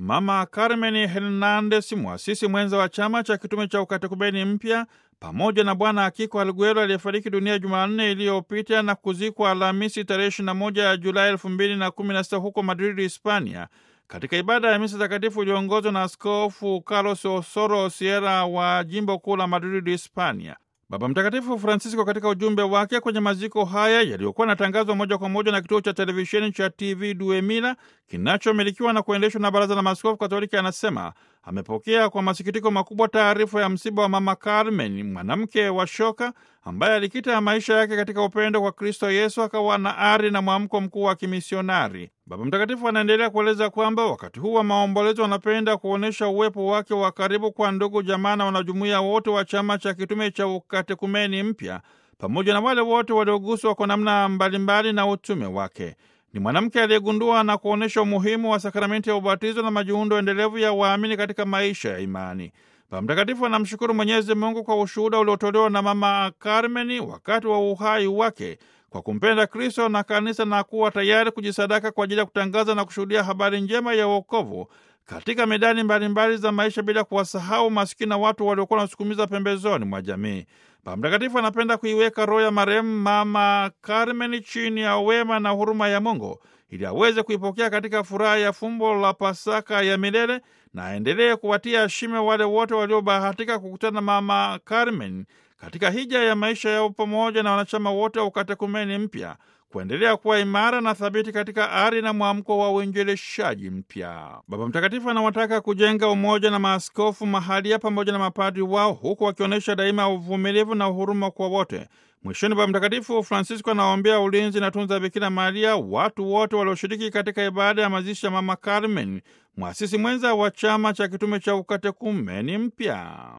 Mama Carmen Hernandez, mwasisi mwenza wa chama cha kitume cha ukatekumeni mpya, pamoja na Bwana Akiko Alguero aliyefariki dunia Jumanne iliyopita na kuzikwa Alhamisi tarehe 21 ya Julai 2016 huko Madrid, Hispania, katika ibada ya misa takatifu iliyoongozwa na Askofu Carlos Osoro Sierra wa jimbo kuu la Madrid, Hispania. Baba Mtakatifu Francisco katika ujumbe wake kwenye maziko haya yaliyokuwa yanatangazwa moja kwa moja na kituo cha televisheni cha TV Duemila kinachomilikiwa na kuendeshwa na Baraza la Maaskofu Katoliki anasema amepokea kwa masikitiko makubwa taarifa ya msiba wa Mama Carmen, mwanamke wa shoka ambaye alikita maisha yake katika upendo kwa Kristo Yesu, akawa na ari na mwamko mkuu wa kimisionari. Baba Mtakatifu anaendelea kueleza kwamba wakati huu wa maombolezo anapenda kuonyesha uwepo wake wa karibu kwa ndugu, jamaa na wanajumuiya wote wa chama cha kitume cha ukatekumeni mpya pamoja na wale wote walioguswa kwa namna mbalimbali na utume wake. Ni mwanamke aliyegundua na kuonyesha umuhimu wa sakramenti ya ubatizo na majiundo endelevu ya waamini katika maisha ya imani. Baba Mtakatifu anamshukuru Mwenyezi Mungu kwa ushuhuda uliotolewa na Mama Carmeni wakati wa uhai wake kwa kumpenda Kristo na kanisa na kuwa tayari kujisadaka kwa ajili ya kutangaza na kushuhudia habari njema ya wokovu katika medani mbalimbali za maisha bila kuwasahau masikini na watu waliokuwa wanasukumiza pembezoni mwa jamii. Baba Mtakatifu anapenda kuiweka roho ya marehemu Mama Carmen chini ya wema na huruma ya Mungu ili aweze kuipokea katika furaha ya fumbo la Pasaka ya milele na aendelee kuwatia shime wale wote waliobahatika kukutana na Mama Carmen katika hija ya maisha yao pamoja na wanachama wote wa ukatekumeni mpya kuendelea kuwa imara na thabiti katika ari na mwamko wa uinjilishaji mpya. Baba Mtakatifu anawataka kujenga umoja na maaskofu mahalia pamoja na mapadri wao, huku wakionyesha daima uvumilivu na uhuruma kwa wote. Mwishoni, Baba Mtakatifu Francisco anawaombea ulinzi na tunza Bikira Maria watu wote walioshiriki katika ibada ya mazishi ya Mama Carmen, mwasisi mwenza wa chama cha kitume cha ukatekumeni mpya.